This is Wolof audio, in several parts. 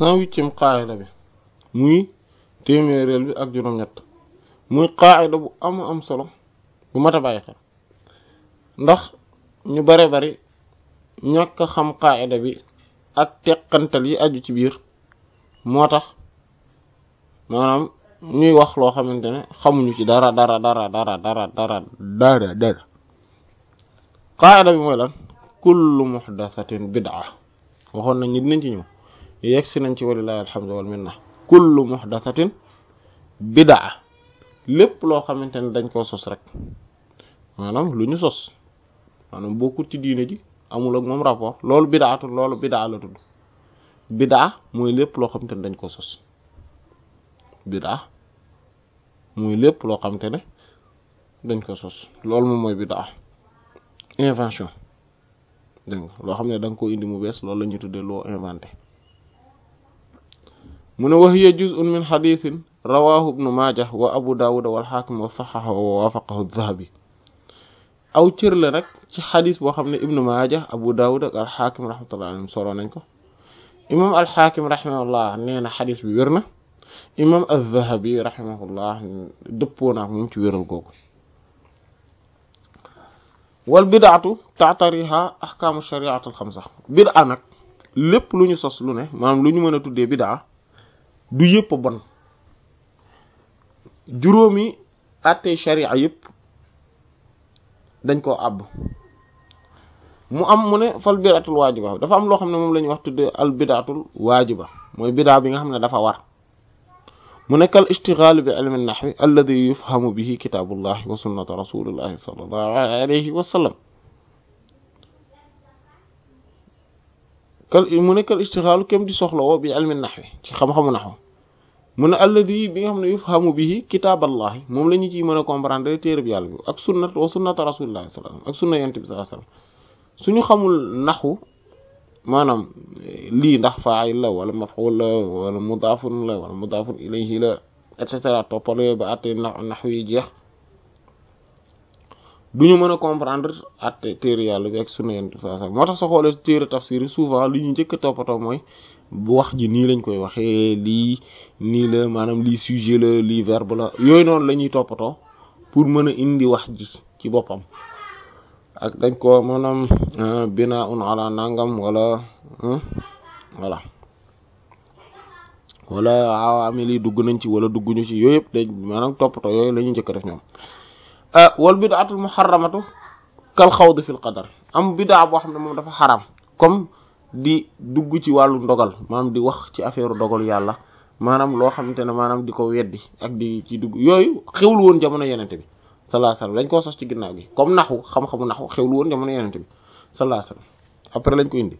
cent huitième qaayida bi muy téeméereel bi ak juróom-ñett muy qaayida bu am am solo bu mat a bàyyi xel ndax ñu bare bari ñàkk a xam qaayida bi ak teqantal yi aju ci biir moo tax maanaam ñuy wax loo xamante ne xamuñu ci dara dara dara dara dara dara dara dara qaayida bi mooy lan kullu muhdathatin bid'a waxoon nañ ni dinañ ci ñëw yegg si nañ ci walillahi alhamdu wal minna kullu muhdathatin bid'a lépp loo xamante ne dañ koo sos rek maanaam lu ñu sos maanaam bokkut ci diine ji amul ak moom rapport loolu bid'atu loolu bid'a la tudd bid'a mooy lépp loo xamante ne dañ koo sos bid'a mooy lépp loo xamante ne dañ ko sos loolu moom mooy bid'a invention dégg nga loo xam ne da nga ko indi mu bees loolu la ñuy tuddee loo inventé mu ne wa hiya juz'un min hadithin rawahu ibnu majah wa abu dawud wal hakim wa sahaha wa wafaqahu adh-dhahabi aw cër la nag ci xadis boo xam ne ibnu majah abu dawud ak al hakim rahmatullah alayhim solo nañ ko imam al hakim rahimahullah nee na xadis bi wér na imam adh-dhahabi rahimahullah dëppoo naak moom ci wéral googu wal bid'atu ta'tariha ahkamu shari'at al xamsa bid'a nag lépp lu ñu sos lu ne maanaam lu ñu mën a tuddee bid'a du yëpp bon juróomi àttee sharia yëpp dañ koo àbb mu am mu ne fal bid'atul waajiba dafa am loo xam ne moom la ñuy wax tuddee al bid'atul waajiba mooy bid'a bi nga xam ne dafa war mu nekk al ishtighal bi ilmi an-nahwi alladhi yufhamu bihi kitabullahi wa sunnatu rasulillahi sallallahu alayhi wa sallam kal mu nekk al ishtighal kem di soxla woo bi ilmi an-nahwi ci xam-xamu nahwu mu ne alladhi bi nga xam ne yufhamu bihi kitaballahi moom la ñu ciy mën a comprendre téere bi yàlla bi ak sunnat wa sunnatu rasulillahi sallallahu alayhi wa sallam ak sunna yonent bi sallallahu alayhi wa sallam suñu xamul nahwu maanaam lii ndax fa'il la wala maf'ul la wala mudaafun la wala mudaafun ilayhi la et cetera toppale ba àtte nax yi jeex duñu mën a comprendre àtte téere yàlla bi ak sunna yonent bi sallallahu alayhi wasallam moo tax sa xoolee téere tafsir yi souvent li ñu njëkk a toppatoo mooy wax ji nii lañ koy waxee lii nii la maanaam lii sujet la lii verbe la yooyu noonu la ñuy toppatoo pour mën a indi wax ji ci boppam ak dañ ko maanaam binaun ala nangam wala voilà wala awaamil yi dugg nañ ci wala dugguñu ci yooyu yëpp dañ maanaam toppatoo yooyu la ñuy njëkk def ñoom wal bidaatul muharramatu kal xawd fil qadar am bidaa boo xam ne moom dafa xaram comme di dugg ci wàllu ndogal maanaam di wax ci affaire dogal yàlla maanaam loo xamante ne maanaam di ko weddi ak di ci dugg yooyu xewul woon jamono yenente bi sallallahu alayhi wasallam lañ koo sos ci ginnaaw gi comme naxu xam-xamu naxu xewlu woon jamono yenente bi sallallahu alayhi wasallam après lañ ko indi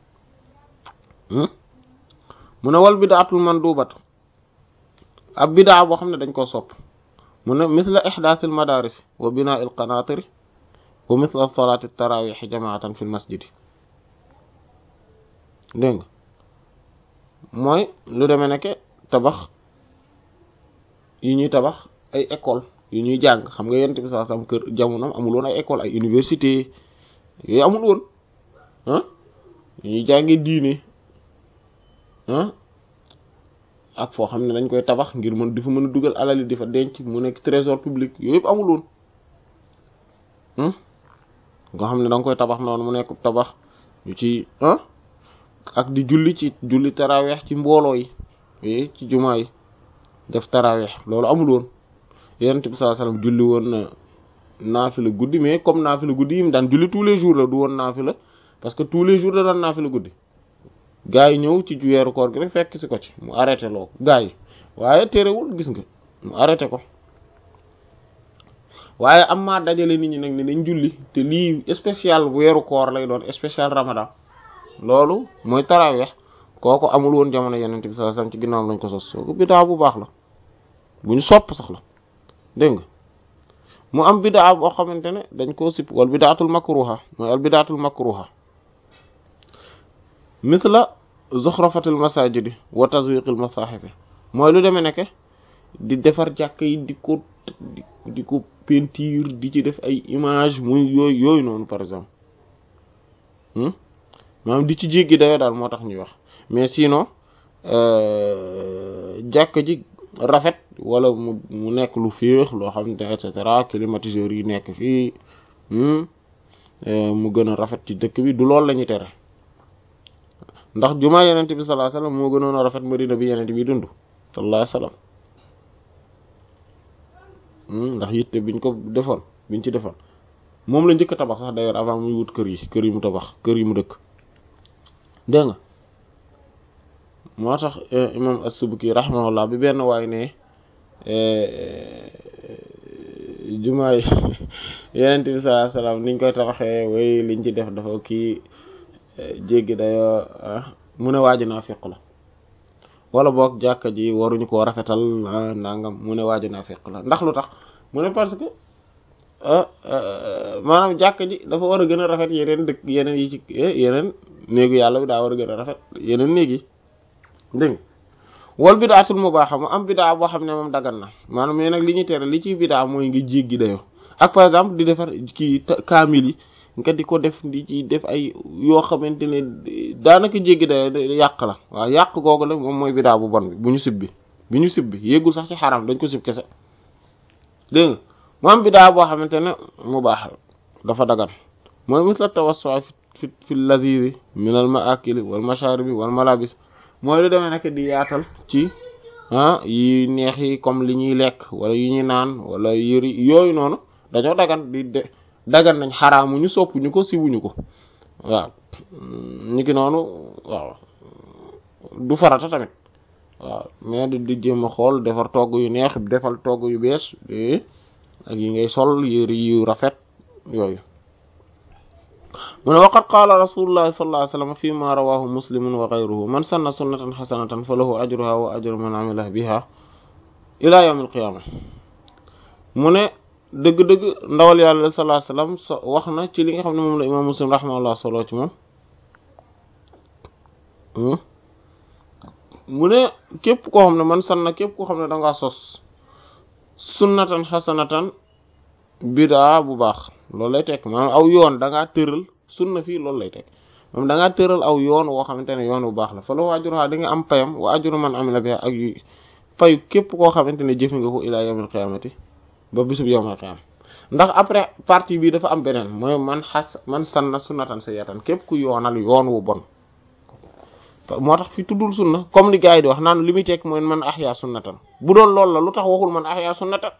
mu ne wal bidaatul mandubatu ab bidaa boo xam ne dañ koo sopp mu ne misla ihdaathil madaris wa binaa'il qanaatiri wa misla salaati tarawih jamaatan fil masjidi dégg nga mooy lu demee nekke tabax yi ñuy tabax ay école yu ñuy jàng xam nga yonent bi sallallahu alayhi wasallam kër jamonoom amul woon ay école ay université yooyu amul woon ah yu ñuy jàngee diine ah ak foo xam ne dañ koy tabax ngir mën di fa mën a dugal alali di fa denc mu nekk trésor public yooyu yëpp amul woon nga xam ne da nga koy tabax noonu mu nekk tabax ñu ci ah ak di julli ci julli taraweex ci mbooloo yi yi ci jumaa yi def taraweex loolu amul woon yonent bi sallallahu alayhi wasallam julli woon na naafila guddi mais comme naafila guddi yi mu daan julli tous les jours la du woon naafila parce que tous les jours da daan naafila guddi gaa yi ñëw ci weeru koor gi rek fekk si ko ci mu arrêté loo gaa yi waaye terewul gis nga mu arrêté ko waaye am maa dajale nit ñi nag ne dañ julli te lii spécial weeru koor lay doon spécial ramadan loolu mooy taraweex kooku amul woon jamono yonent bi sallallahu alayhi wasallam ci ginnaawam lañ ko sos soo ko bidaa bu baax la bu ñu sopp sax la dégg nga mu am bidaa boo xamante ne dañ koo sipp wal bidaatul makruha mooy al bidaatul makruha mithla zuxrafatil masajidi wa tazwiqil masahifi mooy lu demee nekke di defar jàkk yi di ko di ko peinture di ci def ay image muy yooyu yooyu noonu par exemple maanaam di ci jéggi dayoo daal moo tax ñuy wax mais sinon jàkka ji rafet wala mu mu nekk lu féex loo xam ne et cetera climatiseurs yi nekk fii mu gën a rafet ci dëkk bi du loolu la ñuy tere ndax jumaa yenente bi sallallahu alayhi wasallam moo gënoon a rafet madina bi yenente bi dund sallallahu alayhi wasallam ndax yitte biñ ko defoon biñ ci defoon moom la njëkk a tabax sax d'ailleurs avant muy wut kër yi kër yi mu tabax kër yi mu dëkk dégg nga moo tax imam as-Subki rahimahullah bi benn waay ne jumaa yi yenent bi sallallahu alayhi wasallam niñ koy tabaxee way liñ ci def dafa kii jéggi dayoo mu ne waaji naa fiq la wala boog jàkka ji waruñu koo rafetal nangam mu ne waaji naa fiq la ndax lu tax mu ne parce que maanaam jàkka ji dafa war a gën a rafet yeneen dëkk yeneen yi ci yeneen néegu yàlla bi daa war a gën a rafet yeneen néeg yi dégg nga wal bidaatul mubaaha mu am bidaa boo xam ne moom dagan na maanaam mais nag li ñuy tere li ci bidaa mooy nga jéggi dayoo ak par exemple di defar kii kaamil yi nga di ko def di ci def ay yoo xamante ne daanaka jéggi dayoo yàq la waaw yàq googu la moom mooy bidaa bu bon bi bu ñu sib bi bi ñu sib bi yéegul sax ci xaram dañ ko sib kese dégg nga mu am bidaa boo xamante ne mubaaha dafa dagan mooy misla tawassu fi fi ladhizi min al maakili wal masharibi wal malabis mooy lu demee nekk di yaatal ci ah yi neex yi comme li ñuy lekk wala yu ñuy naan wala yëri yooyu noonu dañoo dagan di de dagan nañ xaraamu ñu sopp ñu ko siwuñu ko waaw ñu ki noonu waaw du farata tamit waaw mais di di jéem a xool defar togg yu neex defal togg yu bees ak yi ngay sol yëri yu rafet yooyu mu ne waqad qaala rasulullahi sallallahu alayhi wasallam fi ma rawahu muslimun wa ghayruhu man sanna sunnatan hasanatan fa lahu ajruha wa ajru man amila biha ila yawm alqiyama mu ne dëgg-dëgg ndawal yàlla sallallahu alayhi wasallam so wax na ci li nga xam ne moom la imam muslim rahimahullah solo ci moom mu ne képp koo xam ne man sanna képp koo xam ne dangaa sos sunnatan hasanatan bidaa bu baax loolu lay tekk maanaam aw yoon da ngaa tëral sunna fii loolu lay tekk moom da ngaa tëral aw yoon woo xamante ne yoon bu baax la fa la ajruha di nga am payam wa ajru man amila biha ak yu payu képp koo xamante ne jëfe nga ko ilaa yawmil qiyaamati ba bisub yawmil qiyaama ndax après partie bi dafa am beneen mooy man xas man sanna sunnatan sayyatan képp ku yoonal yoon wu bon moo tax fi tuddul sunna comme li gars yi di wax naan li muy tekk mooy man ahya sunnatan bu doon loolu la lu tax waxul man ahya sunnatan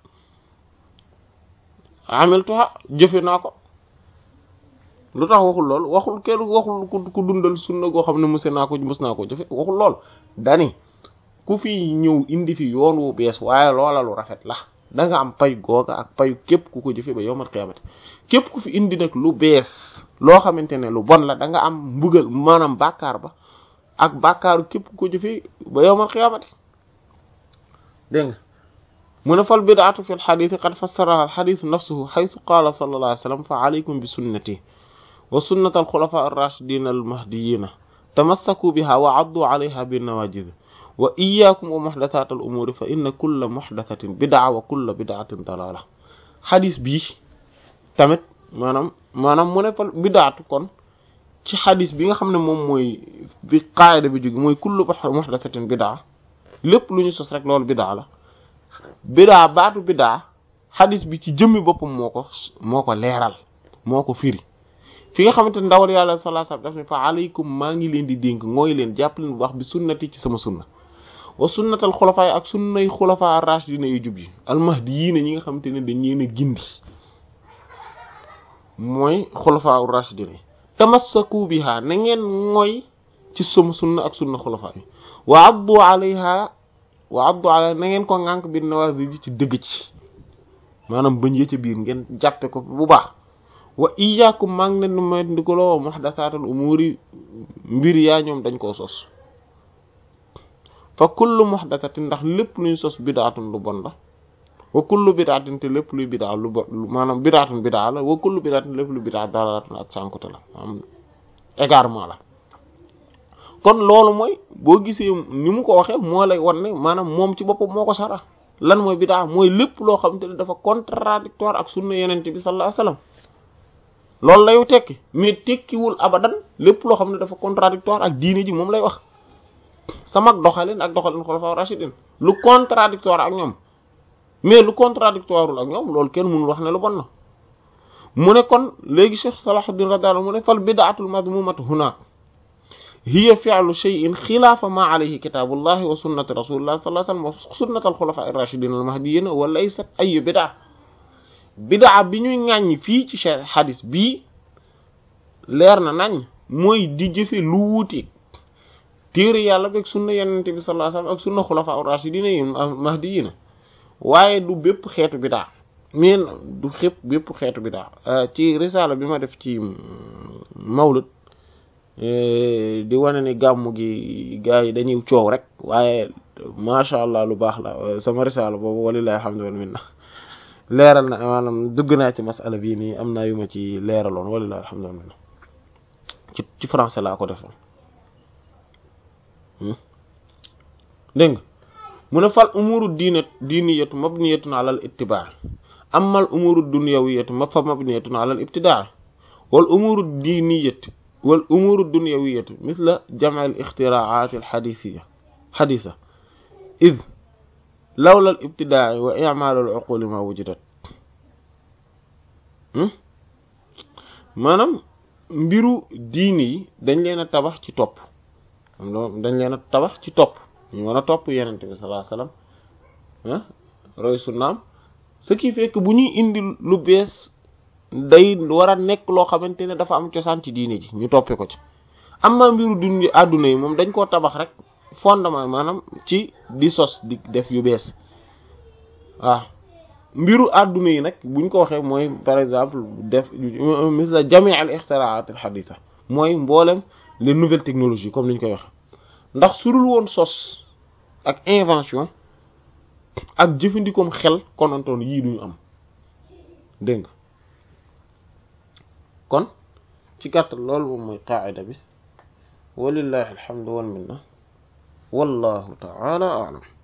amiltuha jëfe naa ko lu tax waxul lool waxul kenn waxul ku dundal sunna goo xam ne mëse naa ko mës naa ko jëfe waxul lool dani ku fi ñëw indi fi yoon wu bees waaye loola lu rafet la da nga am pay googa ak payu képp ku ko jëfe ba yowmal qiyaamati képp ku fi indi nag lu bees loo xamante ne lu bon la da nga am mbugal maanaam bàkkaar ba ak bàkkaaru képp ku ko jëfe ba yowmal qiyaamati dégg nga mu ne fal bidaatu fi lxaditi qad fassaraha alxaditu nafsuhu xaytu qaala sallallahu alayhi wa sallam fa alaykum bi sunnati wa sunnat alxulafa arrachidin almahdiyina tamassaku biha wa addu alayha binawajid wa iyaakum wa muxdathat al umuuri fa inna kulla muxdathatin bidaa wa kulla bidaatin dalaala xadis bii tamit maanaam maanaam mu ne fal bidaatu kon ci xadis bi nga xam ne moom mooy bi qaayida bi jóge mooy kullu muxdathatin bidaa lépp lu ñu sos rek loolu bidaa la bidaa baatu bidaa xadis bi ci jëmmi boppam moo ko moo ko leeral moo ko firi fi nga xamante ndawal yàlla sallallahu alayhi wasallam daf ne fa alaykum maa ngi leen di dénk ngooy leen jàpp leen bu baax bi sunnati ci sama sunna wa sunnatal xulafaay ak sunnay xulafaa ar-rashidina yu jub yi almahdiyiina ñi nga xamante ne dañ leen a gindi mooy xulafaa ar-rashidina yi tamassaku biha na ngeen ngooy ci sama sunna ak sunna xulafaa yi wa addu alayha wa addu alayha na ngeen ko ŋànk bi nawaazil ji ci dëgg ci maanaam bañ yëcca biir ngeen jàppe ko bu baax wa iyyakum maa ngi leen di may ndikaloo muhdathaatul umuuri mbir yaa ñoom dañ koo sos fa kullu muhdathatin ndax lépp luñ sos bidaatun lu bon la wa kullu bidaatin te lépp luy bidaa lu bon maanaam bidaatun bidaa la wa kullu bidaatin lépp luy bidaa dalalatun ak sànkute la maanaam égarement la kon loolu mooy boo gisee ni mu ko waxee moo lay wan ne maanaam moom ci boppam moo ko sara lan mooy bidaa mooy lépp loo xam te ne dafa contradictoire ak sunna yenente bi sallallahu alayhi wasallam loolu layu tekki mais tekkiwul abadan lépp loo xam ne dafa contradictoire ak diine ji moom lay wax sama doxalin ak doxalin xulafa rashidin lu contradictoire ak ñoom mais lu contradictoire ak ñoom loolu kenn mënul wax ne lu bon na mu ne kon léegi Cheikh Salahuddin radiyallahu mu ne fal bid'atul madmumatu huna hiya fi'lu shay'in xilaafa ma alayhi kitabullahi wa sunnati rasulillahi sallallahu alayhi wasallam wa sunnati al-khulafa ar-rashidin al-mahdiyyin wa laysat ay bid'a bid'a bi ñuy ŋàññ fii ci cheikh hadis bii leer na nañ mooy di jëfe lu wuuti téere yàlla beeg sunna yenente bi sallallahu alayhi wasallam ak sunna xulafa ar-rashidin yi mahdiyyin waaye du bépp xeetu bid'a mais du xépp bépp xeetu bid'a ci risala bi ma def ci mawlud di wane ni gàmmu gi gars yi dañuy coow rek waaye macha allah lu baax la sama risala boobu walilahi alhamdu wal minna leeral na maanaam dugg naa ci masala bii nii am naa yu ma ci leeraloon walilahi alhamdu wal minna ci ci français laa ko defoon dégg nga mu ne fal umuru diina diiniyatu mabniyatun ala al ittibaa amma al umuru dunyawiyatu ma fa mabniyatun ala al ibtidaa wal umuru diiniyatu wal umuru dunyawiyatu misla jam'i al ixtiraa'aat al xadiisiya xadiisa id lawla al ibtidaa wa i'maal al uqul ma wujidat maanaam mbiru diini yi dañ leen a tabax ci topp dañ leen a tabax ci topp ñu mën a topp yenente bi sallallahu alayhi wasallam ah roy sunnaam ce qui fait que bu ñuy indi lu bees day war a nekk loo xamante ne dafa am cosaan ci diine ji ñu toppee ko ci am na mbiru dund àdduna yi moom dañ koo tabax rek fondement maanaam ci di sos di def yu bees waaw mbiru àdduna yi nag buñ ko waxee mooy par exemple def misla jami' al ixtiraat al haditha mooy mboolem les nouvelles technologies comme ni ñu koy waxee ndax surul woon sos ak invention ak jëfandikoom xel konantoon yii duñu am dégg nga kon ci gàttal loolu moom mooy qaa'ida bi walillahi alhamdu wal minna wallahu ta'ala a'lam